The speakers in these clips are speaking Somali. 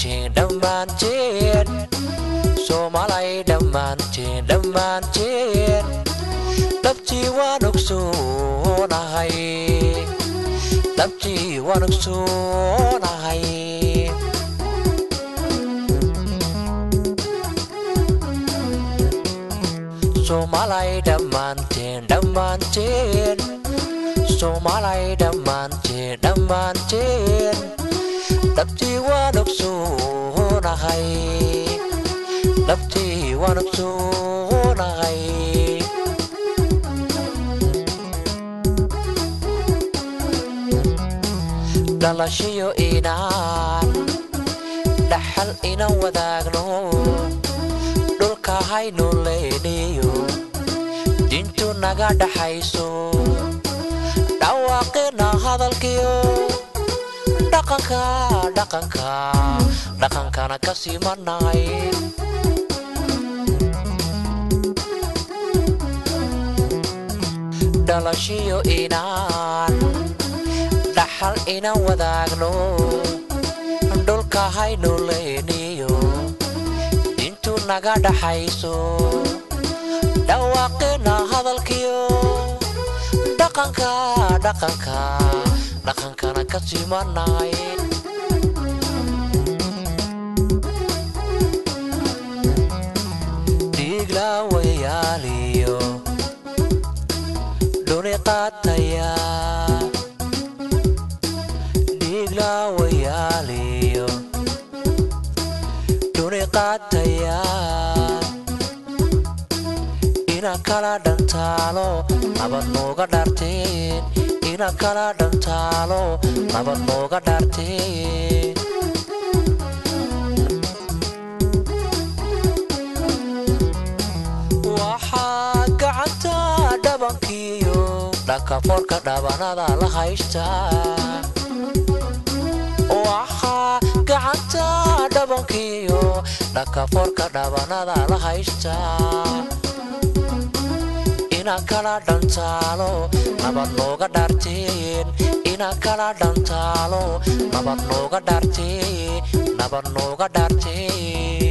dhammaanteen dhammaanteen soomaalay dhammaanteen dhammaanteen dhabtii waan ogsoonahay dhabtii waan ogsoonahay soomaalay dhammaanteen dhammaanteen soomaalay dhammaanteen dhammaanteen dhabtii waan ogsoonahay dhabtii waan ogsoonahay dhalashiyo inaan dhaxal inan wadaagno dhulka haynu leyniyo dintu naga dhaxayso dhawaaqina hadalkiyo dhaqanka dhaqanka dhaqankana ka simanay dhalashiyo inaan dhaxal inan wadaagno dhulka haynu leyniyo dintu naga dhaxayso dhawaaqina hadalkiyo dhaqanka dhaqanka dhaqankana ka simanay dhiiglawayaaliyo dhuni qaataya dhiiglawayaaliyo dhuni qaataya ina kala dhantaalo nabad nooga dhaarteen ina kala dhantaalo nabad nooga dhaarteen waxaa gacanta dhabankiyo dhakafoorka dhabanada la haystaa waxaa gacanta dhabankiyo dhakafoorka dhabanada la haystaa ina kala dhantaalo nabad nooga dhaarteen ina kala dhantaalo nabad nooga dhaarteen nabad nooga dhaarteen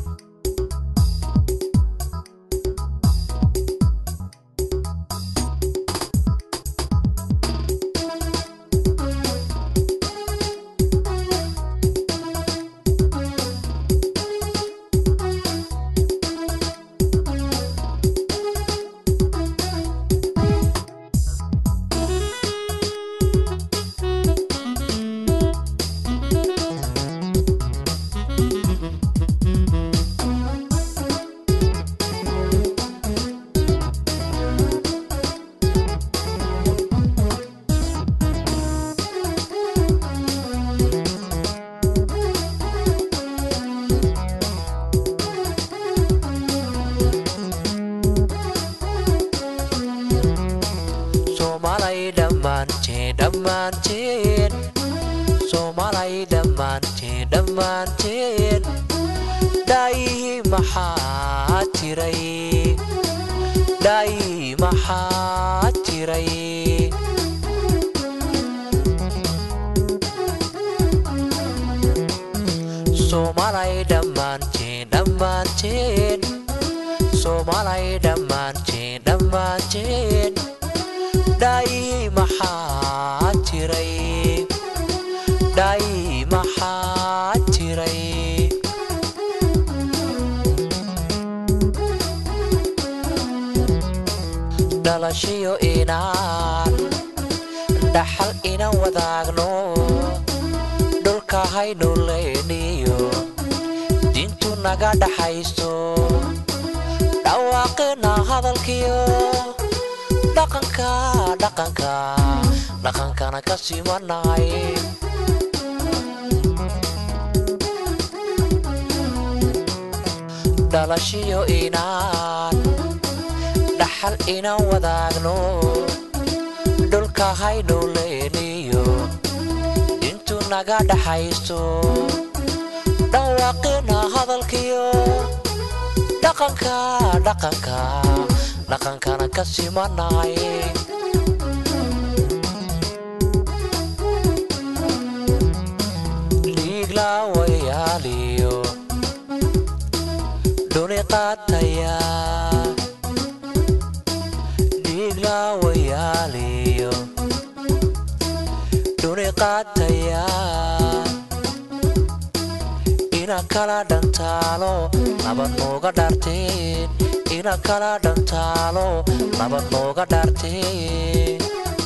soomaalay dhammaanteen dhammaanteen soomaalay dhammaanteen dhammaanteen dhaayihii maxaa tiray dhaayihii maxaa tiray soomaalay dhammaanteen dhammaanteen soomaalay dhammaanteen dhammaanteen dhaayihii maxaa tiray dhaayihii maxaa tiray dhalashiyo inaan dhaxal inan wadaagno dhulka haynu leyniyo dintu naga dhaxayso dhawaaqina hadalkiyo dhaqanka dhaqanka dhaqankana ka simanay dhalashiyo inaan dhaxal inan wadaagno dhulka haynu leyniyo dintu naga dhaxayso dhawaaqina hadalkiyo dhaqanka dhaqanka dhaqankana ka simanay dhiiglawayaal dhurwaawayaaliyo dhuni qaataya ina kala dhantaalo nabad nooga dhaarteen ina kala dhantaalo nabad nooga dhaarteen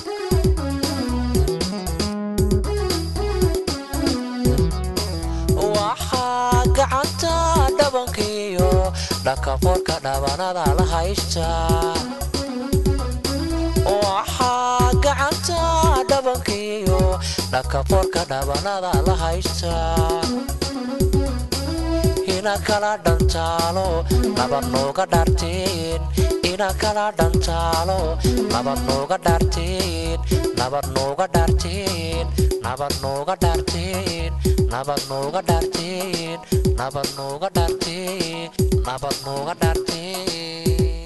waxaa gacanta dhabankiyo dhakafoorka dhabanada la haysta waxaa gacanta dhabankiyo dhakafoorka dhabanada la haysta ina kala dhantaalo nabad nooga dhaarteen ina kala dhantaalo nabad nooga dhaarteen nabad nooga dhaarteen nabad nooga dhaarteen nabad nooga dhaarteen nabad nooga dhaarteen nabad nooga dhaarteen